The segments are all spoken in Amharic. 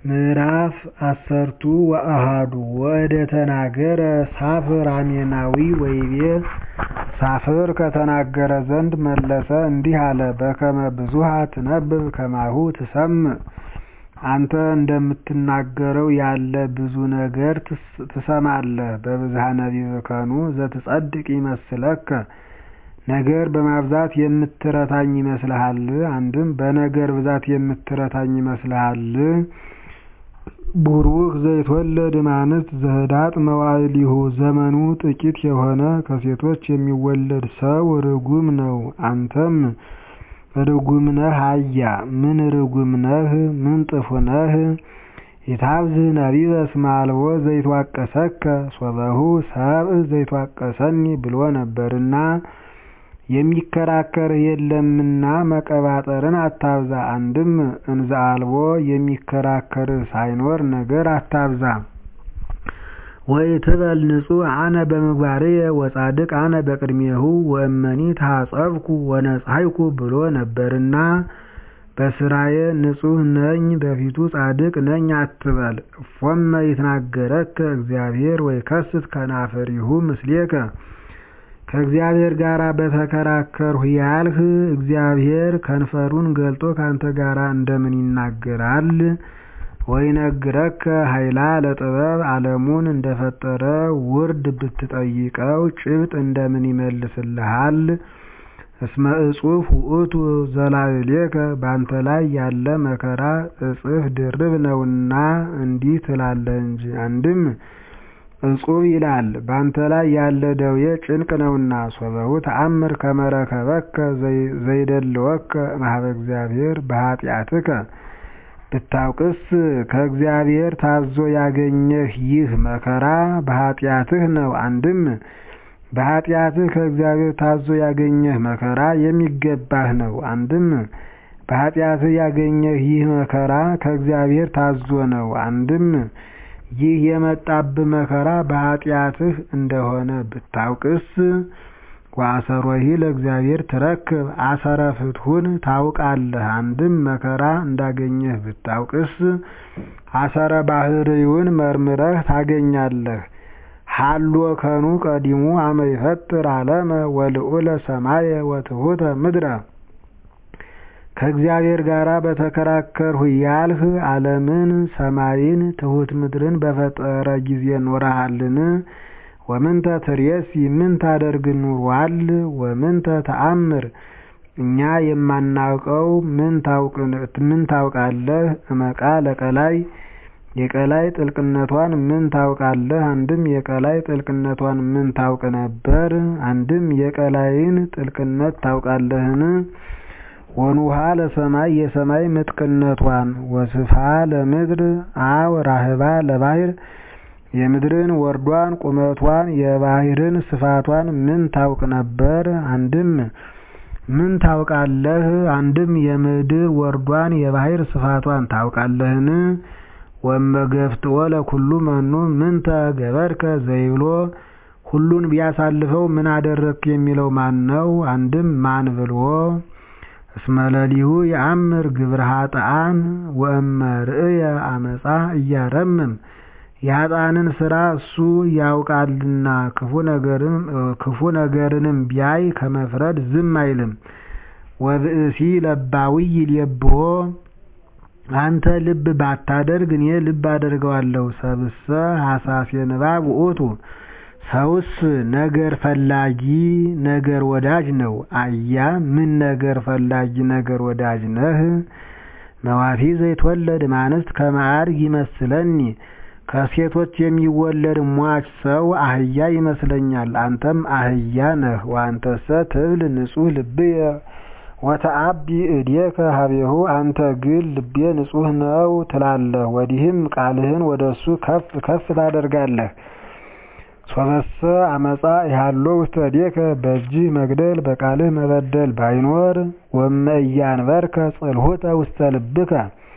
ምዕራፍ አሰርቱ ወአሐዱ ወእደ ተናገረ ሳፍር አሜናዊ ወይቤ ሳፍር ከተናገረ ዘንድ መለሰ እንዲህ አለ በከመ ብዙኃ ትነብብ ከማሁ ትሰምዕ አንተ እንደምትናገረው ያለ ብዙ ነገር ትሰማለህ በብዝኃ ነቢብከኑ ዘትጸድቅ ይመስለከ ነገር በማብዛት የምትረታኝ ይመስልሃል አንድም በነገር ብዛት የምትረታኝ ይመስልሃል ቡሩክ ዘይትወለድ እማንስት ዘህዳጥ መዋዕሊሁ ዘመኑ ጥቂት የሆነ ከሴቶች የሚወለድ ሰው ርጉም ነው አንተም ርጉም ነህ አያ ምን ርጉም ነህ ምን ጥፉ ነህ ኢታብዝሕ ነቢበ እስመ አልቦ ዘይትዋቀሰከ ሶበሁ ሰብእ ዘይትዋቀሰኒ ብሎ ነበርና የሚከራከርህ የለምና መቀባጠርን አታብዛ አንድም እንዘ አልቦ የሚከራከርህ ሳይኖር ነገር አታብዛ ወኢትበል ንጹሕ አነ በምግባርየ ወጻድቅ አነ በቅድሜሁ ወእመኒ ተሐጸብኩ ወነጻይኩ ብሎ ነበርና በስራዬ ንጹሕ ነኝ በፊቱ ጻድቅ ነኝ አትበል እፎመ ይትናገረከ እግዚአብሔር ወይከስት ከናፍሪሁ ምስሌከ ከእግዚአብሔር ጋር በተከራከርሁ ያልህ እግዚአብሔር ከንፈሩን ገልጦ ካንተ ጋር እንደምን ይናገራል ወይነግረከ ኃይላ ለጥበብ ዓለሙን እንደፈጠረ ውርድ ብትጠይቀው ጭብጥ እንደምን ይመልስልሃል እስመ እጹፍ ውእቱ ዘላዕሌከ ባንተ ላይ ያለ መከራ እጥፍ ድርብ ነውና እንዲህ ትላለህ እንጂ አንድም እጹብ ይላል ባንተ ላይ ያለ ደዌ ጭንቅ ነውና ሶበሁ ተአምር ከመ ረከበከ ዘይደልወከ እምኀበ እግዚአብሔር በኃጢአትከ ብታውቅስ ከእግዚአብሔር ታዞ ያገኘህ ይህ መከራ በኃጢአትህ ነው አንድም በኃጢአትህ ከእግዚአብሔር ታዞ ያገኘህ መከራ የሚገባህ ነው አንድም በኃጢአትህ ያገኘህ ይህ መከራ ከእግዚአብሔር ታዞ ነው አንድም ይህ የመጣብህ መከራ በኃጢአትህ እንደሆነ ብታውቅስ ወአሰሮሂ ለእግዚአብሔር ትረክብ አሰረ ፍትሑን ታውቃለህ አንድም መከራ እንዳገኘህ ብታውቅስ አሰረ ባህርይውን መርምረህ ታገኛለህ ሀሎ ከኑ ቀዲሙ አመ ይፈጥር ዓለመ ወልዑለ ሰማየ ወትሑተ ምድረ ከእግዚአብሔር ጋር በተከራከርሁ ያልህ ዓለምን ሰማይን ትሑት ምድርን በፈጠረ ጊዜ ኖረሃልን ወምንተ ትሬሲ ምን ታደርግ ኑሯል ወምንተ ተአምር እኛ የማናውቀው ምን ታውቃለህ እመቃ ለቀላይ የቀላይ ጥልቅነቷን ምን ታውቃለህ አንድም የቀላይ ጥልቅነቷን ምን ታውቅ ነበር አንድም የቀላይን ጥልቅነት ታውቃለህን ወኑሃ ለሰማይ የሰማይ ምጥቅነቷን ወስፋ ለምድር አው ራህባ ለባህር የምድርን ወርዷን ቁመቷን የባህርን ስፋቷን ምን ታውቅ ነበር አንድም ምን ታውቃለህ አንድም የምድር ወርዷን የባህር ስፋቷን ታውቃለህን ወመገፍትኦ ለኩሉ መኑ ምንተ ገበርከ ዘይብሎ ሁሉን ቢያሳልፈው ምን አደረግክ የሚለው ማን ነው አንድም ማን ብልዎ እስመ ለሊሁ የአምር ግብረ ኃጥኣን ወእመ ርእየ አመፃ እያረምም የኃጥኣንን ስራ እሱ ያውቃልና ክፉ ነገርንም ቢያይ ከመፍረድ ዝም አይልም ወብእሲ ለባዊ ይልየብሖ አንተ ልብ ባታደርግ እኔ ልብ አደርገዋለሁ ሰብእሰ ሐሳሴ ንባብ ውእቱ ሰውስ ነገር ፈላጊ ነገር ወዳጅ ነው አያ ምን ነገር ፈላጊ ነገር ወዳጅ ነህ መዋቲ ዘይትወለድ እማንስት ከመ አድግ ይመስለኒ ከሴቶች የሚወለድ ሟች ሰው አህያ ይመስለኛል አንተም አህያ ነህ ወአንተሰ ትብል ንጹሕ ልብየ ወተአቢ እዴከ ሀቤሁ አንተ ግን ልቤ ንጹሕ ነው ትላለህ ወዲህም ቃልህን ወደ እሱ ከፍ ከፍ ታደርጋለህ ሶበሰ አመፃ ይሃሎ ውስተ እዴከ በእጅህ መግደል በቃልህ መበደል ባይኖር ወመ እያንበርከ ጽልሁተ ውስተ ልብከ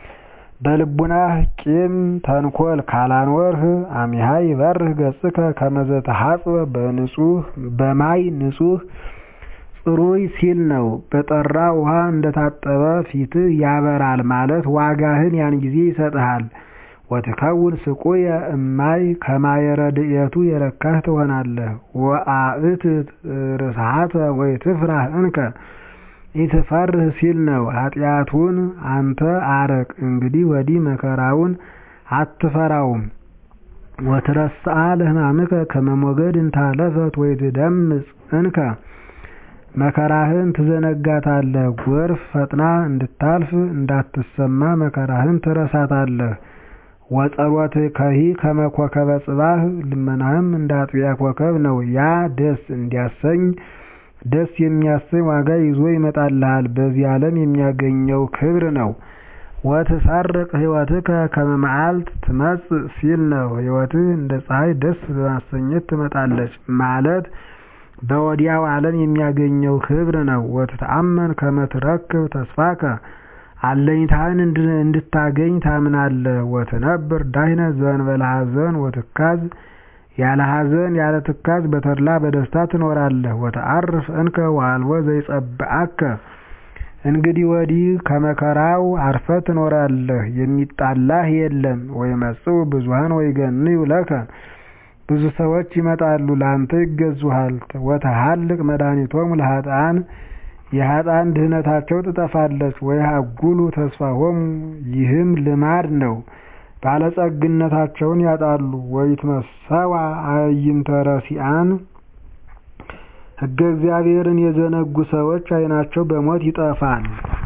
በልቡናህ ቂም ተንኮል ካላኖርህ አሚሃ ይበርህ ገጽከ ከመ ዘተሐጽበ በንጹህ በማይ ንጹህ ጽሩይ ሲል ነው። በጠራ ውሃ እንደታጠበ ፊትህ ያበራል ማለት ዋጋህን ያን ጊዜ ይሰጥሃል። ወትከውን ስቁየ እማይ ከማየ ረድኤቱ የረካህ ትሆናለህ። ወአእትት ርስሓተ ወይትፍራህ እንከ ኢትፈርህ ሲል ነው። ኃጢአቱን አንተ አርቅ እንግዲህ ወዲህ መከራውን አትፈራውም። ወትረስአ ለሕማምከ ከመ ሞገድ እንታለፈት ወይትደምጽ እንከ መከራህን ትዘነጋታለህ። ጎርፍ ፈጥና እንድታልፍ እንዳትሰማ መከራህን ትረሳታለህ። ወጸሎትከሂ ከመ ኮከበ ጽባህ ልመናህም እንደ አጥቢያ ኮከብ ነው። ያ ደስ እንዲያሰኝ ደስ የሚያሰኝ ዋጋ ይዞ ይመጣልሃል። በዚህ ዓለም የሚያገኘው ክብር ነው። ወትሰርቅ ሕይወትከ ከመ መዓልት ትመጽእ ሲል ነው። ሕይወትህ እንደ ፀሐይ ደስ በማሰኘት ትመጣለች ማለት በወዲያው ዓለም የሚያገኘው ክብር ነው። ወትተአመን ከመ ትረክብ ተስፋከ አለኝታህን እንድታገኝ ታምናለህ። ወትነብር ዳህነ ዘእንበለ ሐዘን ወትካዝ ያለ ሐዘን ያለ ትካዝ በተድላ በደስታ ትኖራለህ። ወተዓርፍ እንከ ወአልቦ ዘይጸብአከ እንግዲህ ወዲህ ከመከራው አርፈ ትኖራለህ፣ የሚጣላህ የለም። ወይመጽኡ ብዙኃን ወይገንዩ ለከ ብዙ ሰዎች ይመጣሉ ለአንተ ይገዙሃል። ወተሃልቅ መድኃኒቶሙ ለኃጥኣን የኃጥኣን ድህነታቸው ትጠፋለች። ወይሃጉሉ ተስፋሆሙ ይህም ልማድ ነው። ባለጸግነታቸውን ያጣሉ። ወይትመሰዋ አዕይንተ ረሲዓን ሕገ እግዚአብሔርን የዘነጉ ሰዎች ዓይናቸው በሞት ይጠፋል።